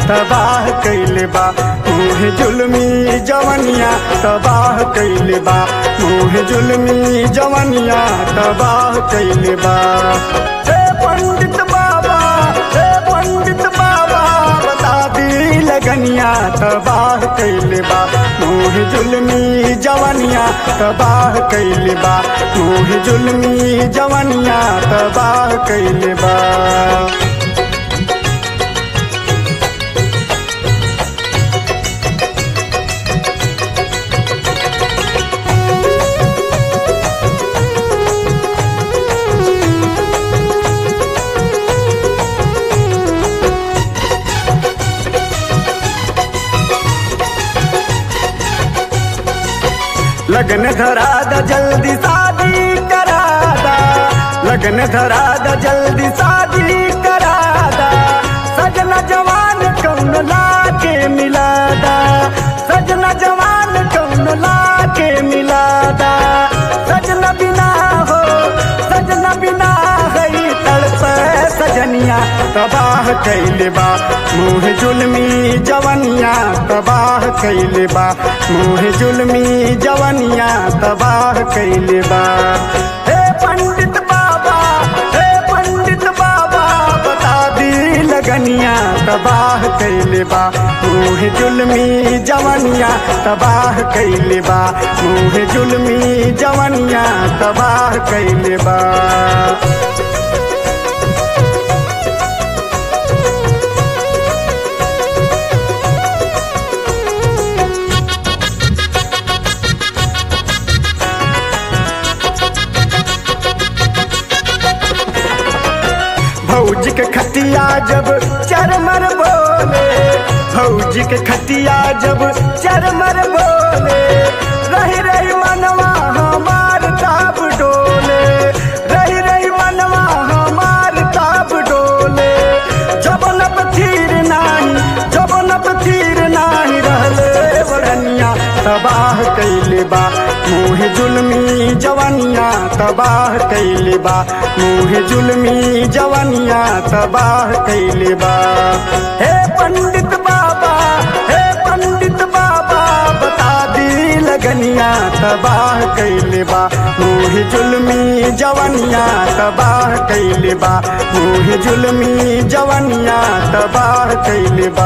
तबाह कैले बा मुँह जुलमी जवनिया तबाह कैले बा मुँह जुलमी जवनिया तबाह कैले बा हे पंडित बाबा हे पंडित बाबा बता दी लगनिया तबाह कैले बा मुँह जुलमी जवनिया तबाह कैले बा मुँह जुलमी जवनिया तबाह कैले बा लगन धरा दा जल्दी शादी करा दा लगन धरा दा जल्दी शादी करा दा सजना जवान कौन ला के मिला दा सजना जवान कौन ला के मिला दा सजना बिना हो सजना बिना है तड़प सजनिया तबाह कैले बा मुँह जुलमी जवनिया तबाह कैले बा मुँह जुलमी जवनिया तबाह कैले बा हे पंडित बाबा हे पंडित बाबा बता दी लगनिया तबाह कैले बा मुँह जुलमी जवनिया तबाह कैले बा मुँह जुलमी जवनिया तबाह कैले बा भौजी के खतिया जब चरमर बोले भौजी के खतिया जब चरमर बोले रही रही मनवा हमार ताब डोले रही रही मनवा हमार ताब डोले जब लब थीर नाही जब लब थीर नाही रहले बड़निया तबाह कैले बा मुँह जुलमी जवनिया तबाह कैले बा मुँह जुलमी जवनिया तबाह कैले बा हे पंडित बाबा हे पंडित बाबा बता दी लगनिया तबाह कैले बा मुँह जुलमी जवनिया तबाह कैले बा मुँह जुलमी जवनिया तबाह कैले बा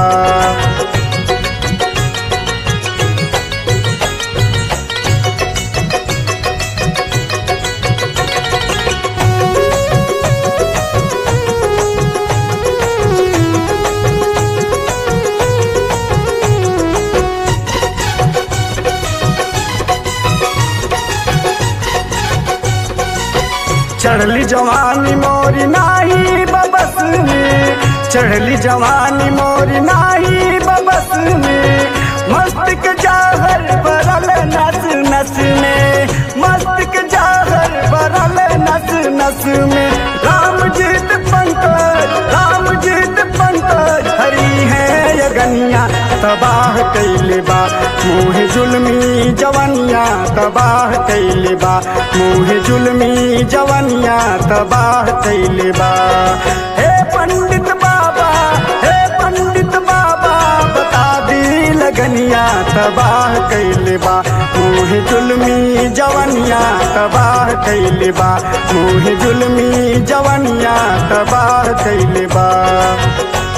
चढ़ली जवानी मोरी नाही बबस में चढ़ली जवानी मोरी नाही बबस में मस्त के जाहर बरल नस नस में मस्त के जाहर बरल नस नस में राम जीत पंकज राम जीत पंकज हरी है यगनिया तबाह कैले बा मुँह जुलमी जवनिया तबाह कैले बा मुँह जुलमी जवनिया तबाह कैले बा हे पंडित बाबा हे पंडित बाबा बता दी लगनिया तबाह कैले बा मुँह जुलमी जवनिया तबाह कैले बा मुँह जुलमी जवनिया तबाह कैले बा